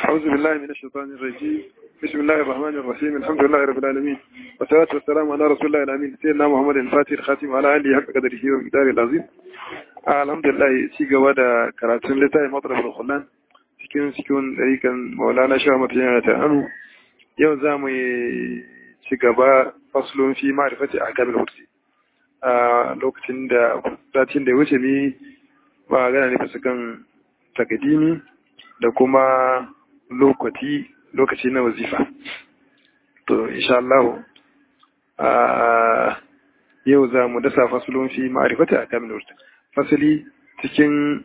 أعوذ بالله من الشيطان الرجيم بسم الله الرحمن الرحيم الحمد لله رب العالمين والصلاة والسلام على رسول الله الأمين سيدنا محمد الفاتح الخاتم على آله حق قدره ومقداره العظيم الحمد لله ci gaba da karatun littafin matlab al-khullan cikin cikin dariƙan maulana sha mutane ta anu yau za mu ci gaba faslun fi ma'rifati ahkamil hursi a lokacin da satin da ya wuce ni ba gana ne bisa kan takadimi da kuma lokaci lokaci na wazifa to insha Allah yau za mu dasa fasulun fi ma'arifati a kamil wurta fasali cikin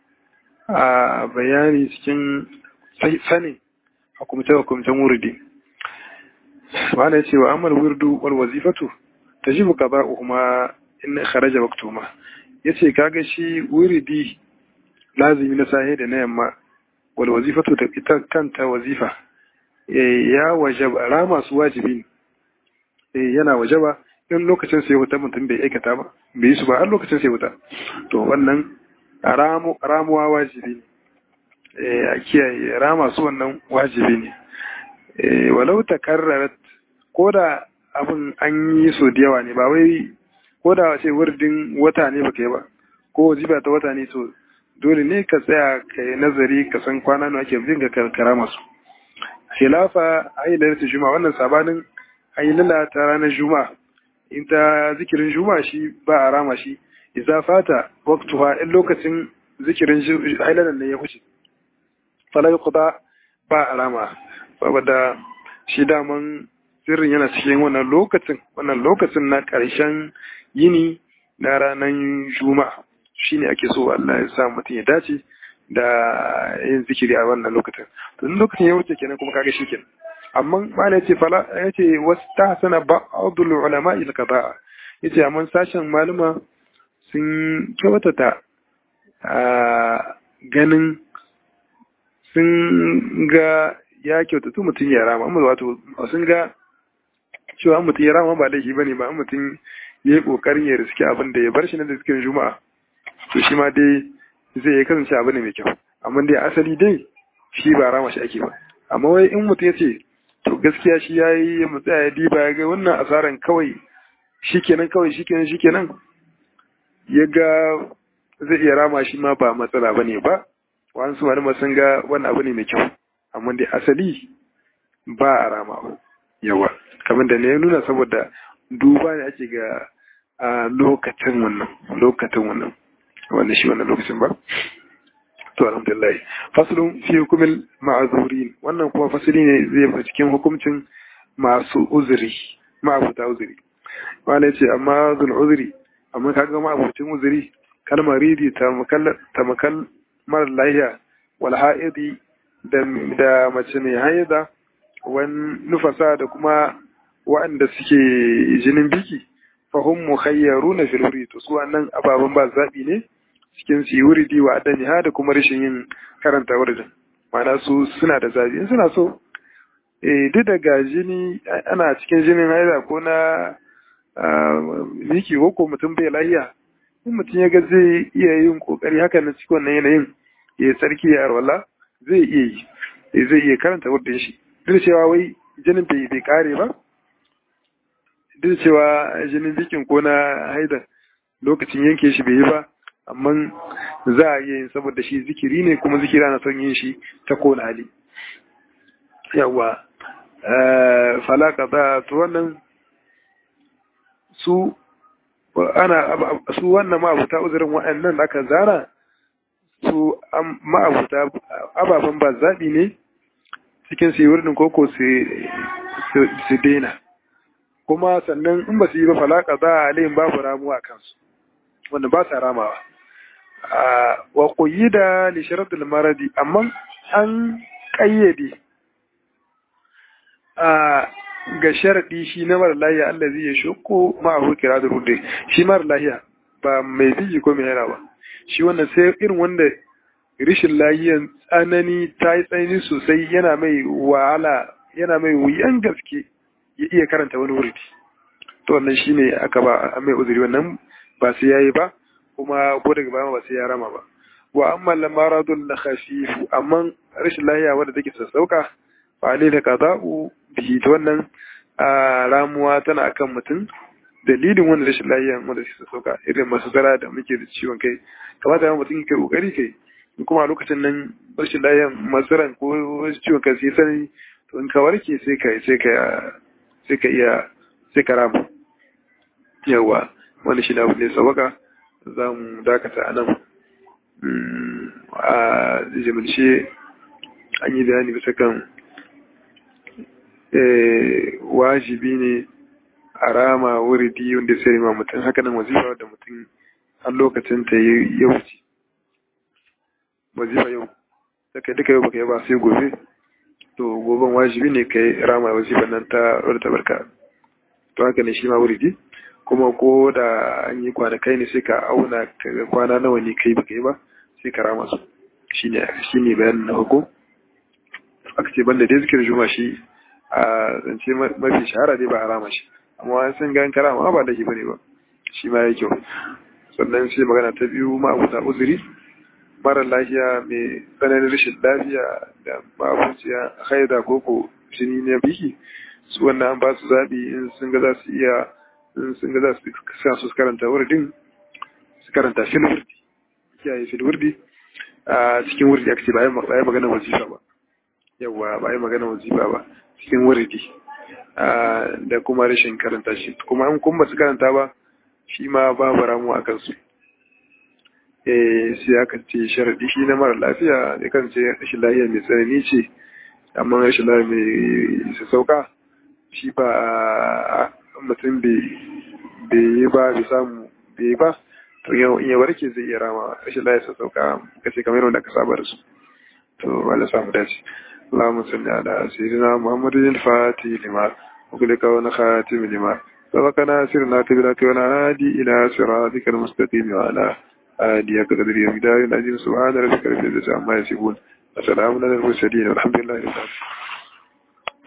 bayani cikin sanin hukumce hukumcen wurdi ma'ana ya ce wa amal wurdu wal wazifatu ta ji buka ba'uhuma in kharaja waktuma ya ce kaga shi wuridi lazimi na sahe da na yamma wal wazifatu da ita kanta wazifa ya wajaba rama su wajibi ne yana wajaba in lokacin sai wuta mutum bai aikata ba bai yi su ba har lokacin sai wuta to wannan ramuwa wajibi ne a kiyaye rama su wannan wajibi ne walau ta karrarat ko da abin an yi so da yawa ne ba wai ko da ce wurdin wata ne baka yi ba ko wazifa ta wata ne to dole ne ka tsaya ka yi nazari ka san kwana nawa ake bin ga karkara masu khilafa ayyalar ta juma wannan sabanin ayyala ta ranar juma in ta zikirin juma shi ba a rama shi idza fata waqtuha in lokacin zikirin ayyalar ne ya huce fala yuqda ba a rama saboda shi daman sirrin yana cikin wannan lokacin wannan lokacin na karshen yini na ranar juma'a shi ne ake so Allah ya sa mutum ya dace da yin zikiri a wannan lokacin to in lokacin ya wuce kenan kuma kaga shi kenan amma mala yace fala yace wastahsana ba'dul ulama ila qada'a yace amma sashen maluma sun kyautata a ganin sun ga ya kyautatu mutum ya rama amma wato sun ga cewa mutum ya rama ba laifi bane ba mutum ya yi kokarin ya riski abin da ya bar shi na da zikirin juma'a to shi ma dai zai yi kasance abu ne mai kyau amma dai asali dai shi ba rama shi ake ba amma wai in mutum ya ce to gaskiya shi ya yi ya tsaya ya diba ya ga wannan asaran kawai shikenan kawai shikenan shikenan ya ga zai iya rama shi ma ba matsala ba ne ba wasu malama sun ga wannan abu ne mai kyau amma dai asali ba a rama yawa kamar da ne ya nuna saboda duba ne ake ga a lokacin wannan lokacin wannan wannan shi wannan lokacin ba to alhamdulillah faslun fi hukumil ma'azurin wannan kuma fasali ne zai fi cikin hukuncin masu uzuri ma'abuta uzuri wala yace amma zul uzuri amma kaga ma'abucin uzuri kalmar ridi ta makal mara lahiya wal ha'idi da mace mai haida wan nufasa da kuma waɗanda suke jinin biki fahim mukhayyaruna fil wuri to su wannan ababen ba zabi ne cikin su wuridi wa adani ha da kuma rashin yin karanta wuridin ma'ana su suna da zabi in suna so eh duk daga jini ana cikin jinin haila ko na miki ko ko mutum bai lahiya in mutum ya ga zai iya yin kokari haka na cikin wannan yanayin ya tsarki ya arwala zai iya yi zai iya karanta wuridin shi duk cewa wai jinin bai bai kare ba duk cewa jinin bikin ko na haida lokacin yanke shi bai yi ba amma za a iya yin saboda shi zikiri ne kuma zikira na son yin shi ta kona hali yawa falaka za to wannan su ana su wannan ma'abuta uzurin waɗannan da aka zara su ma'abuta ababen ba zaɓi ne cikin su yi wurin koko su daina kuma sannan in ba su yi ba falaka za a alayin babu ramuwa kansu wanda ba sa ramawa wa koyi da lisharatul maradi amma an ƙayyade ga sharaɗi shi na mara lahiya Allah zai ya shoko ma'ahu kira da rude shi mara lahiya ba mai biji ko mai yana ba shi wannan sai irin wanda rishin lahiyan tsanani ta yi tsanani sosai yana mai wahala yana mai wuyan gaske ya iya karanta wani wurdi to wannan shine aka ba mai uzuri wannan ba sai yayi ba kuma ko daga baya ba sai ya rama ba wa amma lamaradun na khashifu amma rashin lahiya wadda take sassauka fa ne da qada'u bihi ta wannan ramuwa tana akan mutum dalilin wannan rashin lahiya wanda take sassauka irin masu zara da muke da ciwon kai kamata ya mutum kai kokari kai kuma a lokacin nan rashin lahiya masaran ko ciwon kai sai sani to in ka warke sai ka sai ka sai ka iya sai ka ramu yawa wani shi da abu ne sabaka za mu dakata a nan a jimilce an yi bayani bisa kan wajibi ne a rama wuridi wanda sai ma mutum haka nan wazifa da mutum har lokacin ta ya wuce wazifa yau da kai duka yau baka yi ba sai gobe to goben wajibi ne kai rama wazifa nan ta wadda barka to haka ne shi ma wuridi kuma ko da an yi kwanakai ne sai ka auna kaga kwana nawa ne kai baka yi ba sai ka rama su shine shine bayanin na hukun aka ce banda dai zikirin juma shi a zance mafi shahara dai ba a rama shi amma an san gan karama ba da shi bane ba shi ma ya kyau sannan sai magana ta biyu ma abu uzuri mara lafiya mai tsananin rashin lafiya da ma'abuciya haida koko jini na biki su wannan an ba su zaɓi in sun ga za su iya in sun ga za su sa su karanta wurdin su karanta fil wurdi kiyaye fil wurdi a cikin wurdi aka ce ba yi magana wazifa ba yawa ba yi magana wazifa ba cikin wurdi da kuma rashin karanta shi kuma an kuma su karanta ba shi ma babu ramu a kansu sai aka ce sharaɗi shi na mara lafiya da kan ce rashin lafiya mai tsanani ce amma rashin lafiya mai sassauka shi ba mutum bai yi ba bai samu bai yi ba to yau in ya warke zai iya rama rashin lafiya sassauka kace kamar yadda ka saba da su to wala samu dace اللهم صل على سيدنا محمد الفاتح لما وكلك ونخاتم لما سبقنا سرنا كبرك ونعادي إلى صراطك المستقيم وعلى آدي قدر يمدار العظيم سبحان ربك رب العزة عما يصفون وسلام على المرسلين والحمد لله رب العالمين